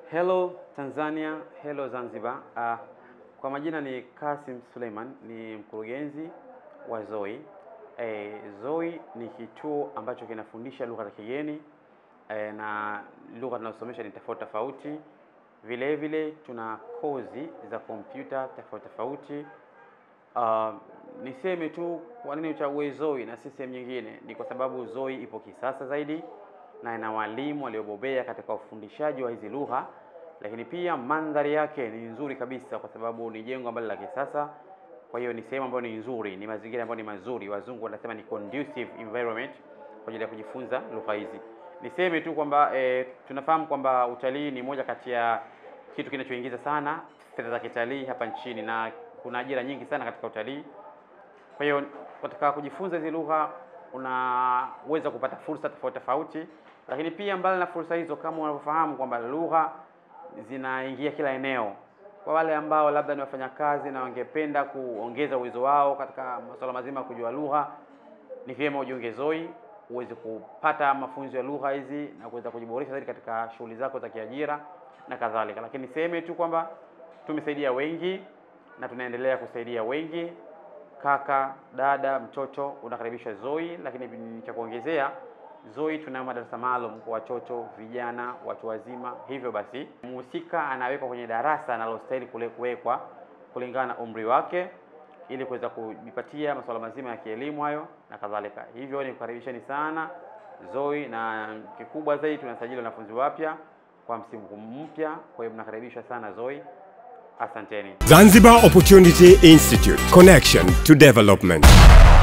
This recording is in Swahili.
Hello Tanzania, hello Zanzibar. Uh, kwa majina ni Kasim Suleiman, ni mkurugenzi wa ZOI. Eh, ZOI ni kituo ambacho kinafundisha lugha za kigeni eh, na lugha tunazosomesha ni tofauti tofauti. Vile vile tuna kozi za kompyuta tofauti tofauti. Uh, niseme tu kwa nini uchague ZOI na si sehemu nyingine, ni kwa sababu ZOI ipo kisasa zaidi na ina walimu waliobobea katika ufundishaji wa hizi lugha, lakini pia mandhari yake ni nzuri kabisa, kwa sababu ni jengo ambalo la kisasa. Kwa hiyo ni sehemu ambayo ni nzuri, ni mazingira ambayo ni mazuri, wazungu wanasema ni conducive environment kwa ajili ya kujifunza lugha hizi. Niseme tu kwamba e, tunafahamu kwamba utalii ni moja kati ya kitu kinachoingiza sana fedha za kitalii hapa nchini na kuna ajira nyingi sana katika utalii. Kwa hiyo katika kujifunza hizi lugha unaweza kupata fursa tofauti tofauti, lakini pia mbali na fursa hizo, kama unavyofahamu kwamba lugha zinaingia kila eneo. Kwa wale ambao labda ni wafanyakazi na wangependa kuongeza uwezo wao katika masuala mazima ya kujua lugha, ni vyema ujiunge ZOI uweze kupata mafunzo ya lugha hizi na kuweza kujiboresha zaidi katika shughuli zako za kiajira na kadhalika. Lakini niseme tu kwamba tumesaidia wengi na tunaendelea kusaidia wengi. Kaka, dada, mtoto unakaribishwa ZOI, lakini cha kuongezea ZOI tuna madarasa maalum kwa watoto, vijana, watu wazima. Hivyo basi mhusika anawekwa kwenye darasa analostahili kule kuwekwa kulingana na umri wake ili kuweza kujipatia masuala mazima ya kielimu hayo na kadhalika. Hivyo ni kukaribisheni sana ZOI, na kikubwa zaidi tunasajili wanafunzi wapya kwa msimu mpya. Kwa hiyo mnakaribishwa sana ZOI. Asanteni. Zanzibar Opportunity Institute Connection to Development.